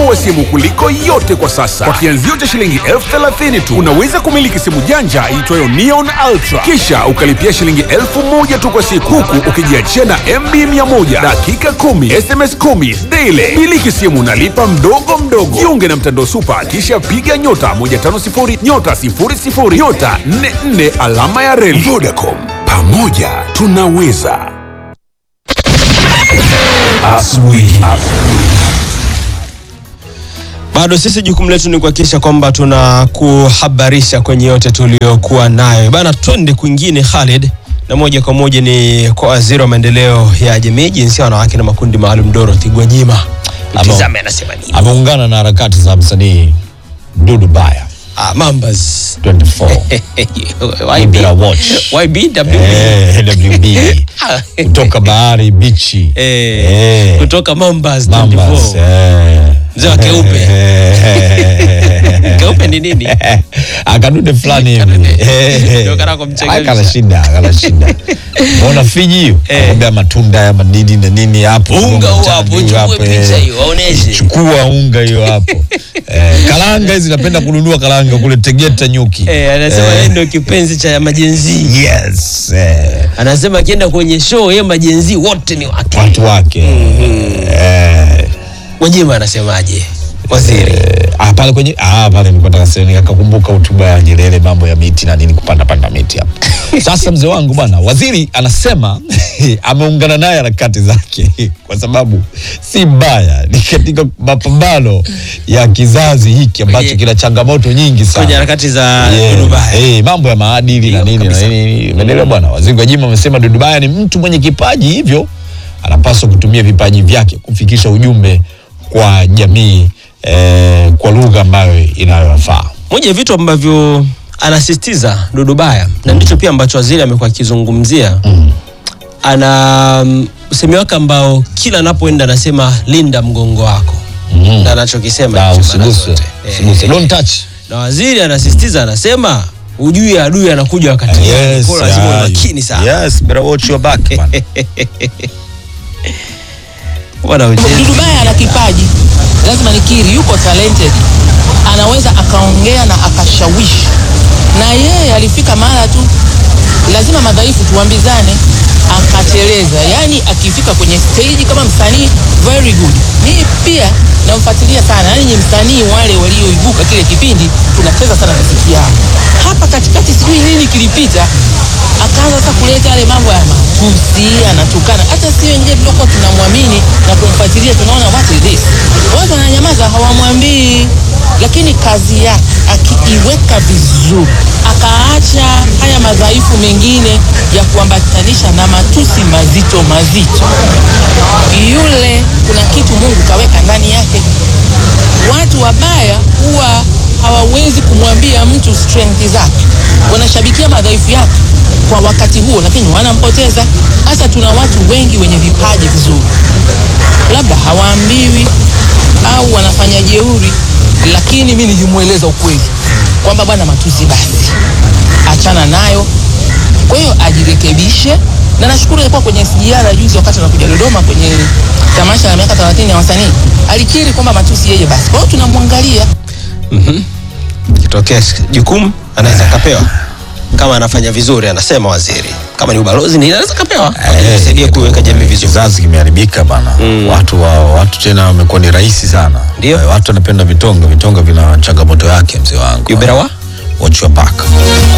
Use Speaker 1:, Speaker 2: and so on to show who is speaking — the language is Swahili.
Speaker 1: wa simu kuliko yote kwa sasa. Kwa kianzio cha shilingi elfu thelathini tu unaweza kumiliki simu janja iitwayo Neon Ultra, kisha ukalipia shilingi elfu moja tu kwa siku, huku ukijiachia na MB 100 dakika 10 SMS 10 daily. Miliki simu nalipa mdogo mdogo. Jiunge na mtandao Super, kisha piga nyota 150 nyota 00 nyota 44 alama ya reli. Vodacom, pamoja tunaweza. Asubuhi.
Speaker 2: Bado sisi jukumu letu ni kuhakikisha kwamba tunakuhabarisha kwenye yote tuliyokuwa nayo bana. Twende kwingine Khalid, na moja kwa moja ni kwa waziri wa maendeleo ya jamii, jinsia, wanawake na makundi maalum Dorothy Gwajima. Tizame anasema nini?
Speaker 3: ameungana na harakati za msanii Dudu Baya
Speaker 2: Ah, Mambas
Speaker 3: 24
Speaker 2: YB.
Speaker 3: Mpira watch.
Speaker 2: YBWB.
Speaker 3: eh, LWB kutoka bahari bichi
Speaker 2: Eh,
Speaker 3: Eh.
Speaker 2: kutoka Mambas
Speaker 3: Mambas
Speaker 2: 24.
Speaker 3: eh.
Speaker 2: Mzee wa keupe.
Speaker 3: Eh.
Speaker 2: Keupe ni nini?
Speaker 3: akadude fulani hivi
Speaker 2: Kadude.
Speaker 3: Eh.
Speaker 2: Ndio kana kumchangamsha.
Speaker 3: Akala shida akala shida mbona fiji hiyo
Speaker 2: Eh.
Speaker 3: akamwambia matunda ya madini na nini hapo
Speaker 2: Unga huo
Speaker 3: Mchana
Speaker 2: hapo,
Speaker 3: hiyo
Speaker 2: uchukue
Speaker 3: hapo,
Speaker 2: picha
Speaker 3: eh.
Speaker 2: hiyo, waoneshe.
Speaker 3: chukua unga hiyo hapo eh, karanga hizi napenda kununua karanga kule Tegeta nyuki
Speaker 2: Eh, anasema
Speaker 3: Eh.
Speaker 2: yeye ndio kipenzi cha majenzi.
Speaker 3: yes eh,
Speaker 2: Anasema akienda kwenye show yeye majenzi wote ni wake.
Speaker 3: watu wake eh,
Speaker 2: Gwajima anasemaje? Waziri.
Speaker 3: Eh, ah, pale kwenye ah, pale nilikuwa nataka sema nikakumbuka hotuba ya Nyerere mambo ya miti na nini kupanda panda miti hapo. Sasa mzee wangu bwana, waziri anasema ameungana naye harakati zake kwa sababu si mbaya, ni katika mapambano ya kizazi hiki ambacho
Speaker 2: Kwenye-
Speaker 3: kina changamoto nyingi sana
Speaker 2: Kwenye harakati za
Speaker 3: Yeah.
Speaker 2: Dubai.
Speaker 3: Eh, mambo ya maadili
Speaker 2: Ndio,
Speaker 3: na nini na
Speaker 2: kabisa.
Speaker 3: nini umeelewa bwana. Waziri Gwajima amesema Dudu Baya ni mtu mwenye kipaji, hivyo anapaswa kutumia vipaji vyake kufikisha ujumbe kwa jamii eh, kwa lugha ambayo inayowafaa.
Speaker 2: Moja ya vitu ambavyo anasisitiza Dudu Baya na ndicho pia ambacho waziri amekuwa akizungumzia ana mm, usemi wake ambao kila anapoenda anasema linda mgongo wako
Speaker 3: Mhm.
Speaker 2: na anachokisema
Speaker 3: Na
Speaker 2: hicho mara
Speaker 3: usiguse,
Speaker 2: zote.
Speaker 3: usiguse.
Speaker 2: Eh,
Speaker 3: Don't touch.
Speaker 2: na waziri anasisitiza anasema ujui adui anakuja wakati gani
Speaker 3: Yes,
Speaker 2: Kwa hiyo lazima uwe
Speaker 3: yeah.
Speaker 2: makini sana
Speaker 3: Yes, better watch your back man.
Speaker 2: Bwana uchezi.
Speaker 4: Dudu Baya ana kipaji, lazima nikiri, yuko talented, anaweza akaongea na akashawishi, na yeye alifika mara tu, lazima madhaifu tuambizane, akateleza. Yani akifika kwenye stage kama msanii very good. Mimi pia namfuatilia sana, yani ni msanii wale walioibuka kile kipindi, tunacheza sana muziki yao. Hapa katikati sijui nini kilipita, akaanza sasa kuleta yale mambo ya matusi, anatukana. Hata si wengine tuliokuwa tunamwamini na kumfuatilia, tunaona what is this, watu wananyamaza, hawamwambii. Lakini kazi yake akiiweka vizuri, akaacha haya madhaifu mengine ya kuambatanisha na matusi mazito mazito, yule kuna kitu Mungu kaweka ndani yake. Watu wabaya huwa hawawezi kumwambia mtu strength zake, wanashabikia madhaifu yake kwa wakati huo, lakini wanampoteza. Hasa tuna watu wengi wenye vipaji vizuri, labda hawaambiwi au wanafanya jeuri, lakini mi nilimweleza ukweli kwamba bwana, matusi basi achana nayo. Kwa hiyo ajirekebishe, na nashukuru alikuwa kwenye SGR juzi wakati anakuja Dodoma kwenye tamasha la miaka 30 ya wasanii, alikiri kwamba matusi yeye basi. Kwa hiyo tunamwangalia
Speaker 2: kitokea jukumu anaweza kapewa kama anafanya vizuri, anasema waziri. Kama ni ubalozi ni anaweza kapewa, kusaidia kuiweka jamii vizuri.
Speaker 3: Kizazi kimeharibika bana. Watu wa, watu tena wamekuwa ni rahisi sana.
Speaker 2: Ndio.
Speaker 3: Eh, Watu wanapenda vitonga, vitonga vina changamoto yake mzee wangu.
Speaker 2: You better what?
Speaker 3: Watch your back.